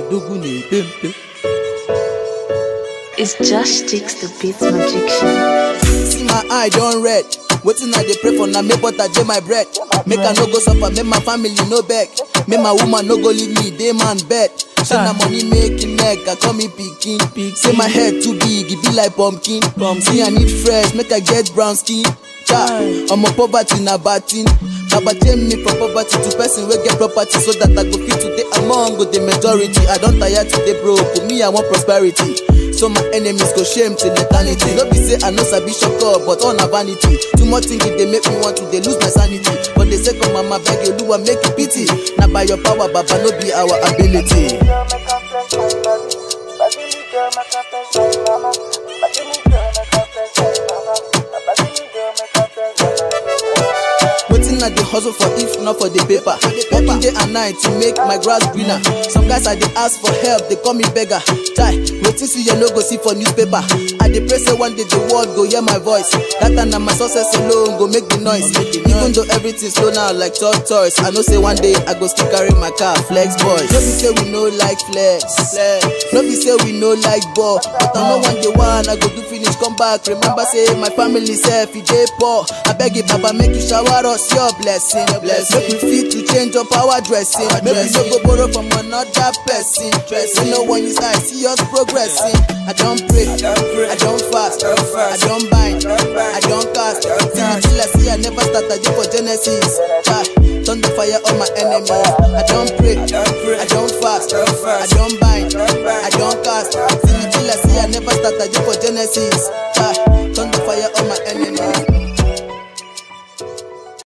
odogwu na-epe mpe It's Josh Sticks the Beats Magician. see my eye don red wetin i dey pray for na make butter dey my bread make i no go suffer make my family no beg make my woman no go leave me dey man bed say na money make him neck i call me pikin say my head too big e be like pumpkin see i need fresh make i get brown skin chai omo poverty na bad thing baba change me from poverty to person wey get property so that i go fit to dey among the majority i don tire to dey broke me i want prosperity so my enemies go shame till eternity no be say i no sabi shop up but all na vanity too much thinking dey make me want to dey lose my sanity but they say come mama beg oluwa make you pity na by your power baba no be our ability. wetin i dey hustle for if not for the paper working day and night to make my grass greener some guys i dey ask for help dey call me beggar chai wetin see you no go see for newspaper i dey pray say one day the world go hear my voice that time na my success alone go make the noise even though everything slow now like tortoise i know say one day i go still carry my car flex boys no be say we no like flex no be say we no like ball but i know one day one i go do finish come back remember say my family sef e dey poor abeg you baba make you shower us your blessing make we fit to change up our dressing make we no go borrow from another person dressing no one is i see us progressing i don pray i don fast i don bind i don cast see me till i see i never start i dey for genesis Chai, turn the fire on my enemies i don pray i don fast i don bind i don cast see me till i see i never start i dey for genesis Chai, turn the fire on my enemies.